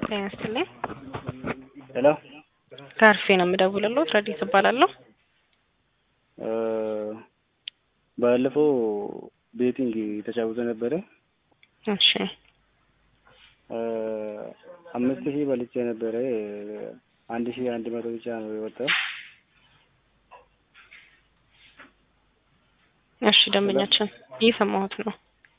ጤና ይስጥልኝ። ሄሎ ከአርፌ ነው የምደውልልዎት። ረዲት እባላለሁ። ባለፈው ቤቲንግ ተጫውቶ ነበረ። እሺ አምስት ሺህ በልቼ ነበረ። አንድ ሺህ አንድ መቶ ብቻ ነው የወጣው። እሺ ደንበኛችን እየሰማሁት ነው።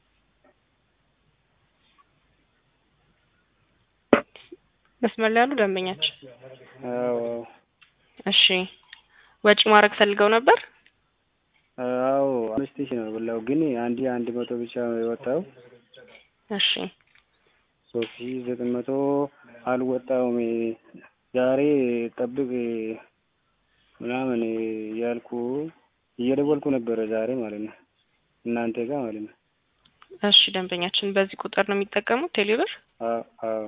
መስመር ላይ ያሉ ደንበኛችን። አዎ እሺ ወጪ ማድረግ ፈልገው ነበር? አዎ አምስት ሺህ ነው የበላው፣ ግን አንድ አንድ መቶ ብቻ ነው የወጣው። እሺ ሶስት ሺህ ዘጠኝ መቶ አልወጣውም። ዛሬ ጠብቅ ምናምን እያልኩ እየደወልኩ ነበረ ዛሬ ማለት ነው እናንተ ጋር ማለት ነው። እሺ ደንበኛችን በዚህ ቁጥር ነው የሚጠቀሙት ቴሌብር? አዎ አዎ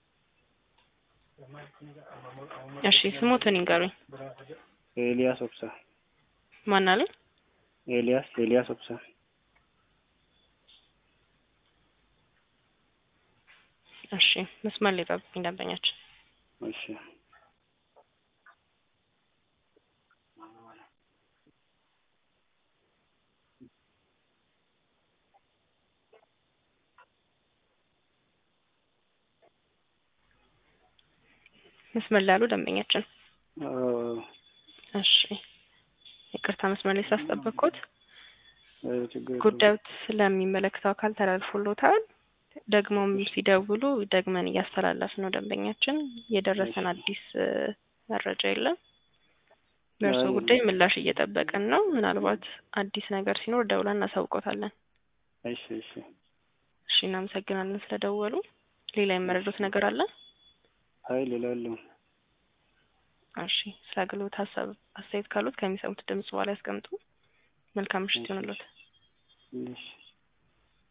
እሺ ስሞትን ይንገሩኝ። ኤልያስ ኦብሳ ማን አለኝ? ኤልያስ ኤልያስ ኦብሳ እሺ መስመር ላይ ጠብቁኝ ደንበኛችን። እሺ መስመር ላይ ያሉ ደንበኛችን። አዎ እሺ ይቅርታ መስመር ላይ ሳስጠበቅኩት። ችግር የለውም። ጉዳዩት ስለሚመለከተው አካል ተላልፎሎታል። ደግሞም ሲደውሉ ደግመን እያስተላለፍ ነው ደንበኛችን። የደረሰን አዲስ እ መረጃ የለም። በእርሶ አይ። ጉዳይ ምላሽ እየጠበቅን ነው። ምናልባት አዲስ ነገር ሲኖር ደውለን እናሳውቆታለን። እሺ እሺ እሺ እናመሰግናለን ስለደወሉ። ሌላ የመረዱት ነገር አለ? አይ ሌላ የለውም። እሺ ስለ አገልግሎት ሀሳብ አስተያየት ካሉት ከሚሰሙት ድምጽ በኋላ ያስቀምጡ። መልካም ምሽት ይሆንልዎት። እሺ